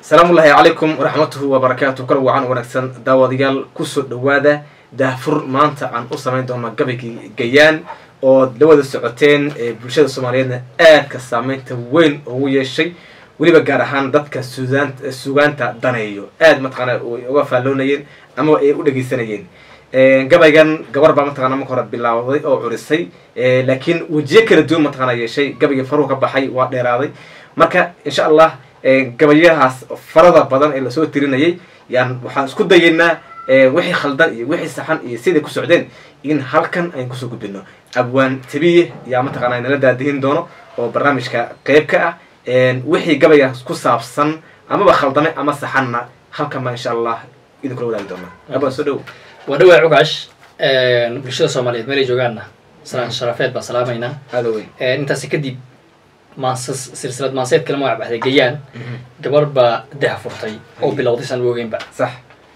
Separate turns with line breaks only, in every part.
asalaamullaahi calaykum waraxmatuhu wabarakaatu kala wacan wanaagsan daawadayaal kusoo dhawaada daahfur maanta aan u samayn doona gabaygii gayaan oo dawada socoteen ee bulshada soomaaliyeedna aadka saameynta weyn ugu yeeshay weliba gaar ahaan dadka suudaan sugaanta daneeyo aad mataqaana ay uga faalloonayeen ama ay u dhegeysanayeen gabaygan gabar baa mataqana marka hore bilaawday oo curisay laakiin wejiyo kala duwan mataqana yeeshay gabaygii faruhu ka baxay waa dheeraaday marka insha allah gabayahaas farada badan ee lasoo tirinayay yaan waxaan isku dayaynaa wixii khaldan iyo wixii saxan iyo siday ku socdeen in halkan ayn kusoo gudbino abwaan tabiye yaa mataqana nala daadihin doono oo barnaamijka qeyb ka ah wixii gabaygaas ku saabsan amaba khaldame ama saxanna halkan baa insha allah idinkula wadaagi doona abwaan soo dhow
waa dhawaa cugaash bulshada soomaaliyeed meelay joogaanna salaan sharafeed baa salaamaynaa
aada weyn
intaasi kadib maasas silsilad maaseed kale magac baxday gayaan gabar baa daha furtay oo bilowday san ogeynba
sax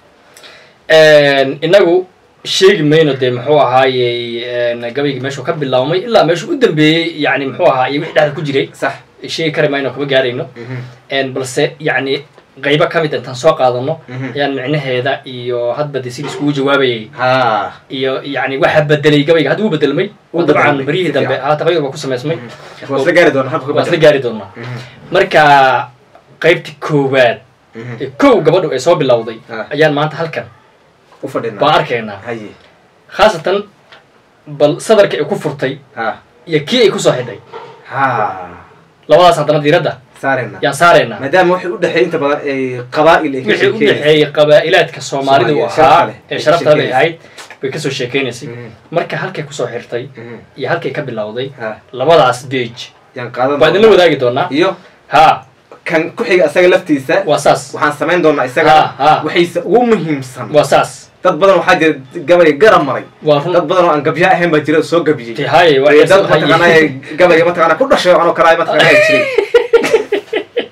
inagu sheegi mayno dee muxuu ahaayey gabaygii meeshuu ka bilaabmay ilaa meeshuu u dambeeyey yani muxuu ahaa iyo wixii dhexda ku jiray
sax
sheegi kari mayno kama gaarayno balse yacni qaybo ka mid intaan soo qaadano ayaan micnaheeda iyo hadba de sidii iskugu jawaabayay
ha
iyo yani waxa bedelay gabayga hadda wuu bedelmay
Wuu
dabcan
bedelmay,
beryihii
si
dambe
fiican.
haa taqriir baa ku samaysmay
waa isla gaari doona habka
waa isla gaari doonaa marka qaybtii koowaad ee kow gabadhu ay soo bilowday
Ah.
ayaan maanta halkan
u fadhina
baan arkaynaa
haye
khaasatan bal sadarka ay ku furtay
ha
iyo kii ay kusoo xidhay
ha
labadaas haddana diiradda
saarena
yaan saaraynaa
maadaama waxay u dhexeey inta badan ay qabaa'il ay ka
wixii u
sheekeeyeen
dhexeeyey qabaa'ilaadka soomaalidu
Soomaaliya,
ahaa
sharafta leh,
ee
ay
sharafta leh
sheekeynaysa.
ahayd bay kasoo sheekeynaysay
Mhm.
marka halkay kusoo xirtay
Mhm.
iyo halkay ka bilowday
ha
labadaas beej
yaan qaadan
waa idinla wadaagi doonaa
iyo
ha
kan ku xiga isaga laftiisa
waa saas
waxaan samayn doonaa
Ha,
isaga
ha.
waxayse ugu muhiimsan
waa saas
dad badan waxaa jira gabay garab maray
waa
dad
run
badan oo aan gabya ahayn baa jira oo soo gabiyey
Ti haye waa
Ee,
xiisa
dad mataqaana
haye
gabayga mataqaana ku dhashay anoo kale mataqaana ay jiray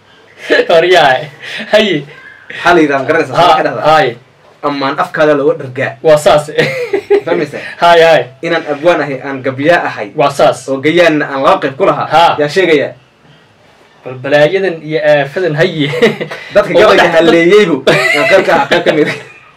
horyahay haye
maxaa la yidhaha garanaysa
ha
maxaa ka dhahdaa
haye
amaan afkaada looga dhargaa
waa saas
fahmaysa
haye haye
inaan abwaan ahay aan gabyaa ahay
waa saas
oo gayaanna aan laba qayb ku lahaa
Ha.
yaan sheegayaa
bal balaayadan iyo aafadan haye
dadka
Oo
gabayga
dhex-
halleeyeybu yaan qayb ka ah qayb ka mid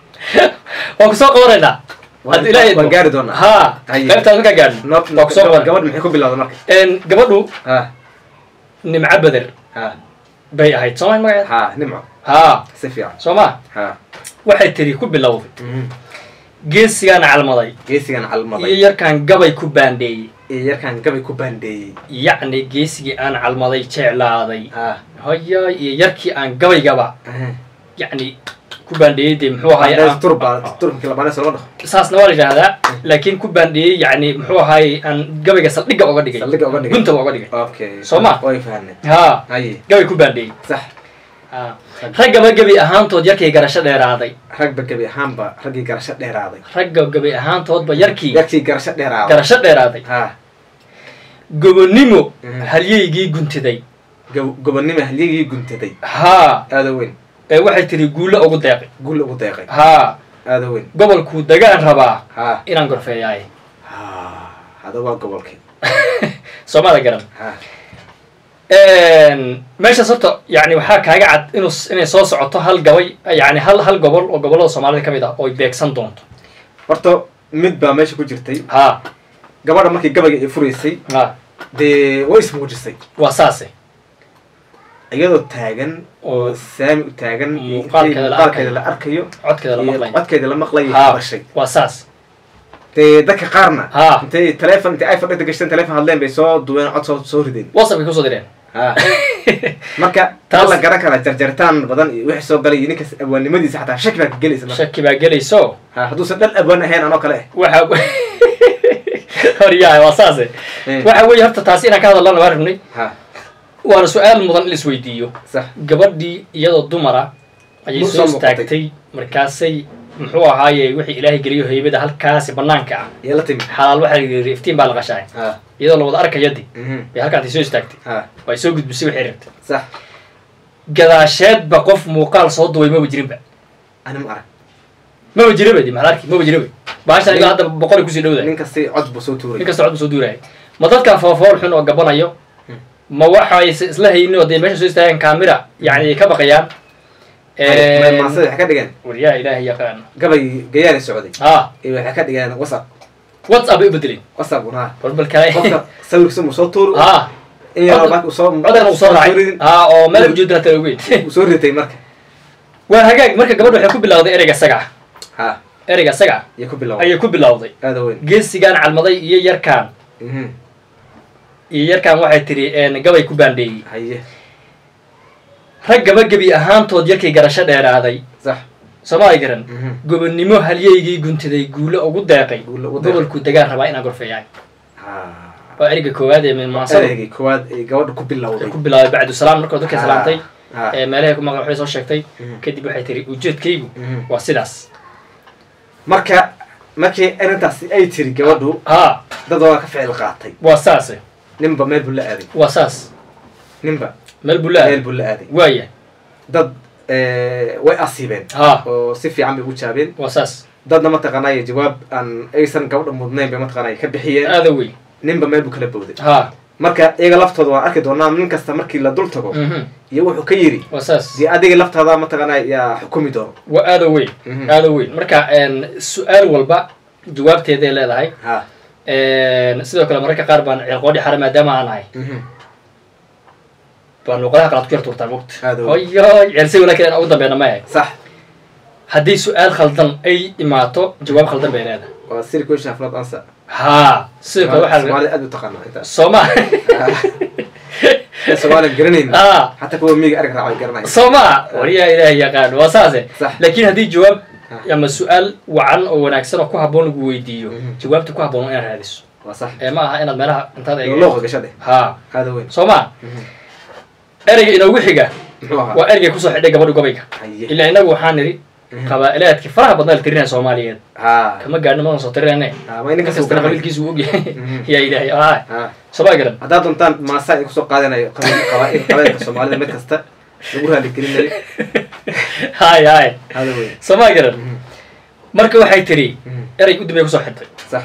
waan kusoo qabanaynaa
Waan-
hadda ilaahay
waan gaari doonaa.
ha
Haye.
qaybtaas markaa gaadhin
Noot-
waan kusoo qabanaa
gabadh maxay ku bilowda marka
gabadhu
ha
nimco beder
ha
bay ahayd sooma magaceed
ha nimco
ha
si fiican
soo ma
ha
waxay tiri ku bilowday
Mhm.
geesigaan calmaday
geesigan
iyo
calmaday
yarkaan gabay ku baandheeyey
iyo yarkaan gabay ku baandheeyey
yacni geesigii aan calmaday jeclaaday
ha
hoya iyo yarkii aan gabaygaba
Aha.
yacni ku baandheeyey dee muxuu ahaay
Baandheys
aan-
turba turbankii labaanee soo dhaho
saasna waa la yidhaahdaa laakiin ku baandheeyey yacni muxuu ahaay aan gabayga saldhigga oga dhigay
Saldhigga uga dhigay.
guntaba oga dhigay
okay
Soo ma?
way fahanay
ha
haye
gabay ku baandheeyey
sax
ha raggaba gebi ahaantood yarkay garasho dheeraaday
ragba gabi ahaanba raggii garasho dheeraaday
ragga gebi ahaantoodba yarkii
yarkii garasho dheeraaday
garasho dheeraaday
ha
gobonnimo
Mhm.
halyeygii guntiday
gob- gobonnimo halyagii guntaday
haa
aada weyn
ee waxay tiri guulo ugu deeqay
guul ugu deeqay
haa
aada weyn
gobolkuu degaan rabaa
ha
inaan gorfeeyaaye
ha hada waa gobolkii
soomada garan
ha
meeshaas horta yani waxaa kaaga cad inuu inay soo socoto hal gabay yani hal hal gobol oo gobollada soomaalida ka mid ah ooy beegsan doonto
horta mid baa meesha ku jirtay
ha
gabadha markii gabayga ay furaysay
ha
dee way ismuujisay
waa saase
iyadoo taagan oo
oo
saami u taagan iyo
Muuqaalkeeda la
muuqaalkeeda la arkayo
codkeeda la
iyo
maqlay
codkeeda la maqlayo
ha
bashay
waa saas
dee dadka qaarna
Ha.
intay telefon intay iphone dhegta gashteen telefon hadleen bay soo duween cod soo soo rideen
whatsappkay kusoo direen
ha marka
Taas-
taa la garan karaa jarjaritaan badan iyo wixii soo galay iyo ninkas abwaannimadiisa xataa shaki baa ka gelaysa marka
shaki baa gelayso
ha hadduusan dhal abwaan ahayn anoo kale
waxa horyahay waa saase
Eh.
waxa weeye horta taasi inaan ka hadalana waa rabnay
ha
waana su-aal mudan in la isweydiiyo
sax
gabadhii iyadoo dumara ayay
Mur
soo
soo muuqatay.
istaagtay markaasay muxuu ahaaye wixii ilaahay geliyo haybada halkaasi banaanka ah
iyo la timid
xalaal waxaa la yidhi iftiin baa la qashaay
ha
iyadoo la wada arkayadi
mhm
bay halkaantay soo istaagtay
ha
way soo gudbisay waxay rabtay
sax
gadaasheedba qof muuqaal soo duway maba jirinba
ani ma arag
maba jiraba di maxal arki maba jiraba baashan ilaa hadda boqolay kusii dhowdahay
nin kasti cod buu soo tuuray
nin kasta cod bu soo duurayay ma dadkan foofool xun oo gabanayo
Hmm.
ma waxay is- isla haynin oo dee meesha soo istaagaan kaamira yani ay ka baqayaan
maasada waxay ka dhigeen
waryaha ilaahay yaqaan
gabay gayaani socday
ha
iyo waxay ka dhigeen whatsapp
whatsapp ay u bedeleen
whatsapp unaa
balbal kale
qofka sawirkiisa mu soo tuur
ha
in yar
cod-
marka uu soo
codana uu soo raacay
tuurin,
ha oo meel ujeedana tala weyn
uu soo ritay marka
waa hagaag marka gabadha waxay ku bilawday ereyga saga
ha
ereyga saga
iyo ku bilaabay
ayay ku bilawday
aada weyn
geesigaan calmaday iyo yarkaan
Mhm.
iyo yarkaan waxay tiri een, gabay ku baandheeyey
haye
rag gaba gebi ahaantood yarkay garasho dheeraaday
sax
sooma ay garan
Mhm.
gobonnimo halyeygii guntiday guulo ugu deeqay
Guulo ugu deeqay.
gobolku degaan rabaa inaan gorfeeyaan
ha
waa ereyga koowaad ee maansada
ereygii koowaad ee gabadha ku bilowday
ay ku bilaabay bacdu salaam markoo dadkay salaamtay
ha
ee meelahay ku maqan waxay soo sheegtay
Mhm.
kadib waxay tiri ujeedkaygu
Mhm.
waa sidaas
marka markii arrintaasi ay tiri gabadhu
ha
dad waa ka ficil qaatay
waa saase
ninba meel buu la aaday
waa saas
ninba
meel buu
meel
leeyahay
buu la aaday
waaya
dad eh, way asiibeen
ha
oo si fiican bay u jaabeen
waa saas
dadna mataqaanaya jawaab aan aysan gabadha mudnayn bay mataqaanaya ka bixiyeen
aada wey
ninba meel buu kala bowday
ha
marka iyaga laftooda waan arki doonaa nin kasta markii la dul tago
mhm
iyo wuxuu ka yidhi
waa saas
dee adiga laftaada mataqaanaya yaa xukumi doono
waa aada weyn
Mhm.
aada weyn marka een, su-aal walba jawaabteeday leedahay
ha
Een, sidoo kale mararka qaar baan ceelqoodhi xare maadaama aan ahay
Mhm.
baan luuqadaha kalaad ku yar tuurtaa mogta
Aad u-
hoyo ceelsay walaakin aan ugu dambeena ma ahay
sax
haddii su-aal khaldan ay imaato jawaab khaldan bay leedahay
waa siri question of not answer
ha sidoo kale waxaa
soomaalida aad u taqaanaa intaas
sooma
soomaaliya garanayn
ha
xataa kuwa miyiga arag raacay garanaya
sooma wariyaa ilaahay yaqaan waa saase
Sax.
laakiin haddii jawaab
Ah.
ama su-aal wacan oo wanaagsan oo ku habboon lagu weydiiyo
Mhm.
jawaabta ku habboon waa inaad raadiso
waa sax
ee ma aha inaad meelaha intaad eeg
looqa gasha dheh
ha
aada weyn
sooma
Mhm.
ereyga inoogu xiga
muxuu ahaa
waa ereygay kusoo xidhay gabadha gobayga
haye
ilaa inagu waxaan nidhi
Mhm.
qabaa'ilaadkii faraha badnaa la tirinaya soomaaliyeed
ha
kama gaadhno madan soo tirinayne
ha ma ininka
inkastana qabiilkiisu uu ogyahay
Mhm.
yaa ilaahay ah
ha
sooma garan
haddaad doontaan maasaa ay kusoo qaadanayo qabiil qabaa'il qabailka soomaalida mid kasta lagu raali gelinayo
hay hay
hada weyn
sooma garan
Mhm.
marka waxay tiri
Mhm.
erey u dambey kusoo xidhay
sax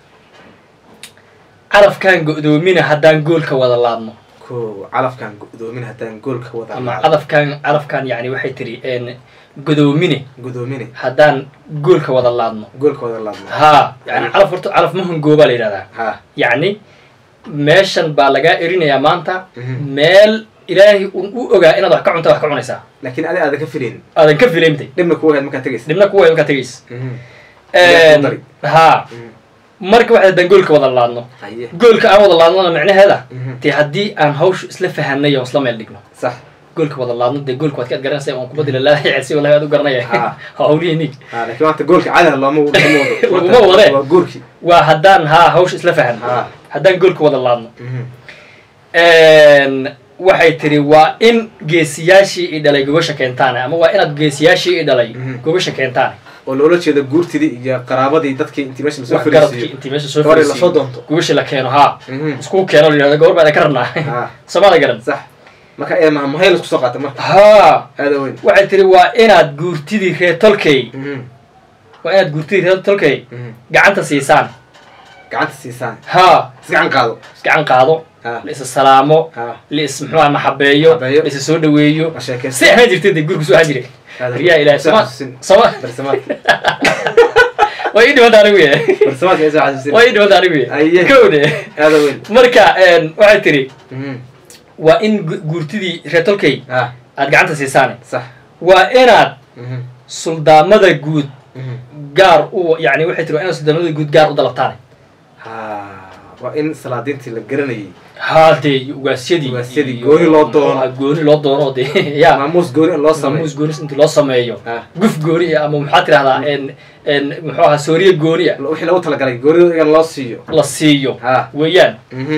carafkaan go'doomina haddaan goolka wada laadno
ko calafkan gudoomin haddaan goolka wada
ama
laado.
cadafkaan carafkaan yani waxay tiri een godoomine
gudoomine
haddaan goolka wada laadno
goolka wada laadno
ha yani calaf horta calaf ma hongoobaa la yidhahdaa
ha
yacni meeshan baa lagaa erinayaa maanta
Mhm.
meel ilaahay un u ogaa inaad wax ka cunta wax ka cunaysaa
laakiin adi aadan ka filayn
aadan ka filaymtay
dhibna kuwa hayd markaad tegaysa
dhibna kuwa markaa tegays
Mhm. Ilaahay ku dari.
ha
Mhm.
marka waxay haddaan goolka wada laadno
haye
goolka aan wada laadnona micnaheeda
Mhm.
dee haddii aan hawshu isla fahanay oo isla meel dhigno
sax
goolka wada laadno dee goolka waad ka ad garanaysa oon kubaddi lalaahay celsi wallahi aad u garanaya
Ha.
hawlihii nig
ha laakiin maanta goolka caadaha looma looma wado
Laguma wade.
waa goolkii
waa haddaan haa hawsha isla fahan
ha
haddaan goolka wada laadno
Mhm.
waxay tiri waa in geesiyaashii i dhalay gobasha keentaan ama waa inaad geesiyaashii i dhalay
Mhm.
gobasha keentaan
oo loola jeeda guurtidii iyo qaraabadii dadkii intii meesha lasoo
wax garadkii
fariisiyo
intii meesha soo
gabadhii
fariisiyo
lasoo doonto
gobasha la keeno haa
Mhm.
isku keeno la yidhahdo gobor baan ka rabnaa
ha
somaada garan
sax marka ee mahayl isku soo qaata marka
haa
aada weyn
waxay tiri waa inaad guurtidii reer tolkey
Mhm.
waa inaad guurtidii reer tolkey
Mhm.
gacanta siisaan
gacanta siisaan
haa
isgacan qaado
isgacan qaado
ha
la isa salaamo
ha
la is muxuuha maxabeeyo
Maxabeeyo.
la isa soo dhaweeyo
ma sheekeysa
si ahaan jirtay dee gurku soo ahaan jiray
Aada
riyaa
weyn.
ilaahay
Soo
soma
xasuusin.
soma
barsamaadka
waa ii dhimanta anigu ye
barsamaadka isoo xasuusin
waa ii dhimanta anigu ye
Aye.
kowde
aada weyn
marka waxay tiri
Mhm.
waa in gu- guurtidii reer tolkey
ha
aad gacanta siisaane
sax
waa inaad
Mhm.
suldaamada guud
Mhm.
gaar u yani waxay tiri waa inaad suldaamada guud gaar u dalabtaane
ha waa in salaadiintii la garanayay
haa dee ugaasyadii
Ugaasyadii,
iyo-
gooni loo doono.
ah, gooni loo doono oo dee ya
maamuus gooni in loo sameeyo
maamuus goonis inti loo sameeyo
ha
guf gooni ah ama maxaa tirahdaa en en muxuu ahaa sooriye gooni ah
wixii lagu talagalay goonida in loo siiyo
la siiyo
ha
weeyaan
Mhm.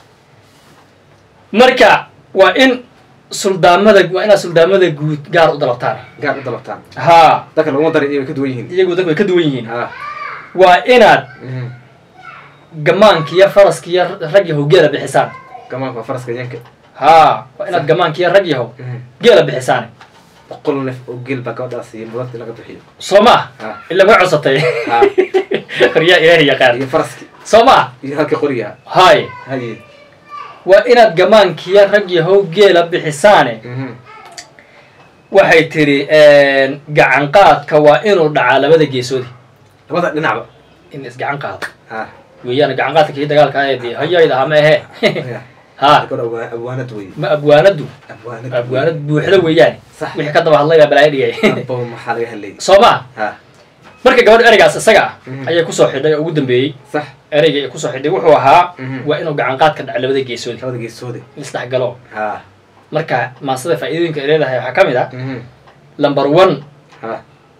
marka waa in suldaamada waa inaad suldaamada guud gaar u dalabtaan
gaar u dalabtaan
haa
dadka laguma darin iyaga ka duwan yihiin
iyagu dadku way ka duwan yihiin
ha
waa inaad
Mhm.
gamaankiiyo faraskiiyo rag yahow geela bixisaan
gamaanka waa faraska yanka
haa waa inaad gamaankiiyo rag yahow
Mhm.
geela bixisaan
boqol neef oo geel baa gabadhaas iyo mudadii laga bixiyo
soo maa
ha
ila ma codsatay
ha
horyaa ilaahay yaqaan
iyo faraski
soo maa
iyo halkii qoriga
hay
haye
waa inaad gamaankiyo rag yahow geela bixisaane
Mhm.
waxay tiri gacan qaadka waa inuu dhacaa labada geesoodi
labada dhinacba
in isgacan qaado
ha
weeyaan gacan qaadka kii dagaalka ah ee dee hayayda ama ehe
ya
ha
gabadh abwaa- abwaanad wey
ma abwaanadu
abwaanad
abwaanad buuxda weeyaane
Sax.
wixii ka daba hadlay baa balaayo dhigay
abo maxaa laga hadlayay
soo maa
ha
marka gabadh ereygaas isaga ah
Mhm.
ayay kusoo xidhay oo ugu dambeeyey
sax
ereyga ay kusoo xidhay wuxuu ahaa
Mhm.
waa inuu gacan qaadka dhaco labada geesoodi
labada geesoode
isdhexgalo
ha
marka maasada faa'iidooyinka ay leedahay waxaa ka mid ah
mhm
number one
ha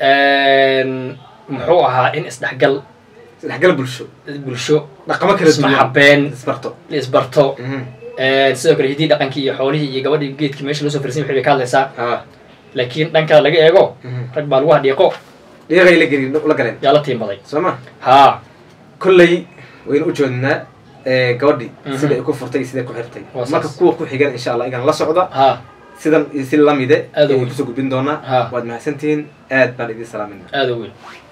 muxuu ahaa in isdhexgal
isdhexgal bulsho
bulsho
dhaqamo kala duwan
ismaxabeen
isbarto
la isbarto
mhm
sidoo kale hiddii dhaqankii iyo xoolihii iyo gabadhii geedkii meesha loo soo firsan waxay bay ka hadlaysaa
ha
laakiin dhan kale laga eego
mhm
rag baa lagu hadhiiqo
dhiiqay la gelin la galeen
yaa la tiimbaday
soo ma
haa
kolley waynu u joodnaa gabadhi
Mhm.
sida ay ku furtay iyo siday ku xirtay
Waa saas.
marka kuwa ku xigan insha allah igan la socda
haa
sidan iyo si lamide
Aad u
ayaan
weyn.
kusoo gudbin doonaa
Ha.
waad mahadsantihiin aad baan idin salaaminaa
aada u weyn